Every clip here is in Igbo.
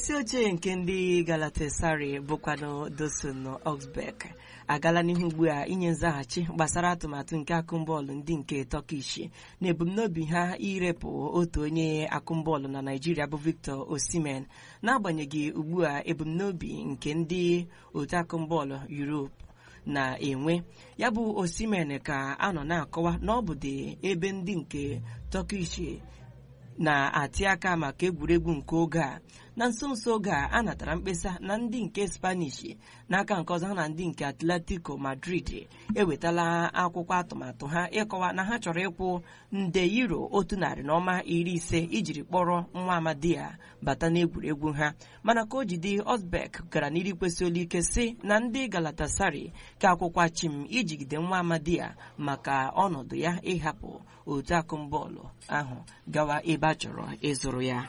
isi oche nke ndị Galatasaray bụkwanụ Dusan Oxbek agala n'ihu ugbu a inye nzaghachi gbasara atụmatụ nke akụmbọọlụ ndị nke Turkish na ebumnobi ha irepụ otu onye akụmbọọlụ na Naịjirịa bụ Victor Osimhen n'agbanyeghị ugbu a ebumnobi nke ndị otu akụmbọọlụ Europe na-enwe ya bụ Osimhen ka a nọ na-akọwa na ọ bụdị ebe ndị nke Turkish na-atị aka maka egwuregwu nke oge a na nso nso oge a a natara mkpesa na ndị nke Spanish n'aka nke ọzọ ha na ndị nke Atletico Madrid ewetala akwụkwọ atụmatụ ha ịkọwa na ha chọrọ ịkwụ nde euro otu narị na ọma iri ise ijiri kpọrọ nwa amadi ya bata n'egwuregwu ha mana ka o jide Osbek gara n'iri kwesị olu ike si na ndị Galatasaray ka akwụkwa chim ijigide nwa amadi ya maka ọnọdụ ya ịhapụ otu akụmbọọlụ ahụ gawa ebe a chọrọ ịzụrụ ya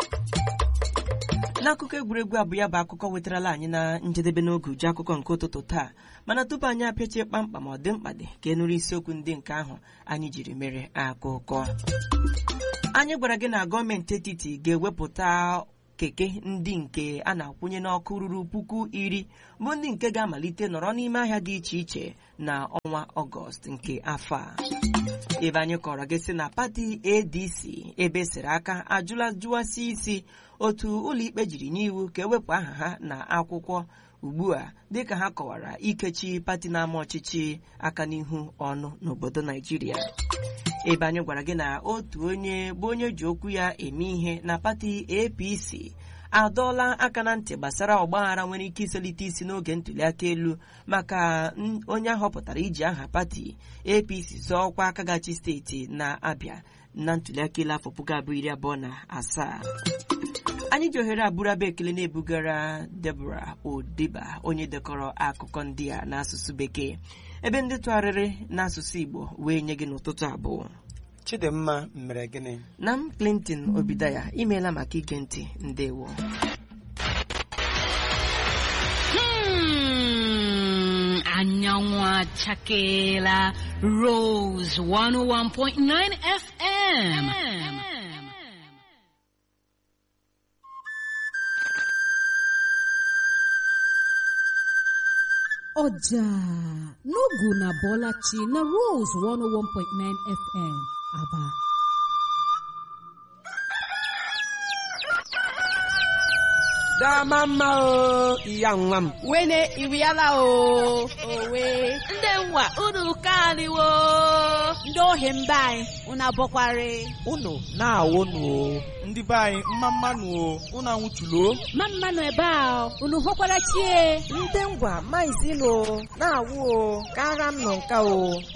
n'akụkọ egwuregwu abụ ya bụ akụkọ wetarala anyị na njedebe n'oge uju akụkọ nke ụtụtụ taa mana tupu anyị apịachie kpamkpam ọ dị mkpa dị ka e nụrụ isiokwu ndị nke ahụ anyị jiri mere akụkọ anyị gwara gị na gọọmenti etiti ga-ewepụta keke ndị nke a na-akwụnye n'ọkụ ruru puku iri bụ ndị nke ga-amalite nọrọ n'ime ahịa dị iche iche na ọnwa ọgọst nke afọ a ebe anyị kọrọ gị sị na pati adc ebe siri aka ajụla jụwasị isi otu ụlọikpe jiri n'iwu ka ewepụ aha ha na akwụkwọ ugbu a dịka ha kọwara ikechi pati na-ama ọchịchị aka n'ihu ọnụ n'obodo naijiria ebe anyị gwara gị na otu onye bụ onye ji okwu ya eme ihe na pati apc adọọla aka na ntị gbasara ọgbaghara nwere ike iselite isi n'oge ntụliaka elu maka onye ahọpụtara iji aha pati apc zọọ ọkwa akagachi steeti na-abịa na ntụliaka elu afọ puku abụọ iri abụọ na asaa anyị ji ohere abụrụ abụ ekele na-ebugara Deborah Odiba onye dekọrọ akụkọ ndị a n'asụsụ bekee ebe ndị tụgharịrị n'asụsụ Igbo wee nye gị n'ụtụtụ abụọ Chidimma mere gịnị na m Clinton Obidaya imeela maka ige ntị ndewo anyanwụ achakeela Rose 101.9 FM. ọjà n'ogu na bọlachi na Rose 101.9 FM Aba dama mma o iya nwa m wene iriala o owe ndị nwa unu kaniwo ndị ohi mba anyị unu abọkwari unu na-awụnụ o ndị be anyị mma mmanụ o unu anwụchulo ma mmanụ ebe a unu hụkwara chie ndị ngwa maizilo na-awụ o kara m nọ nka o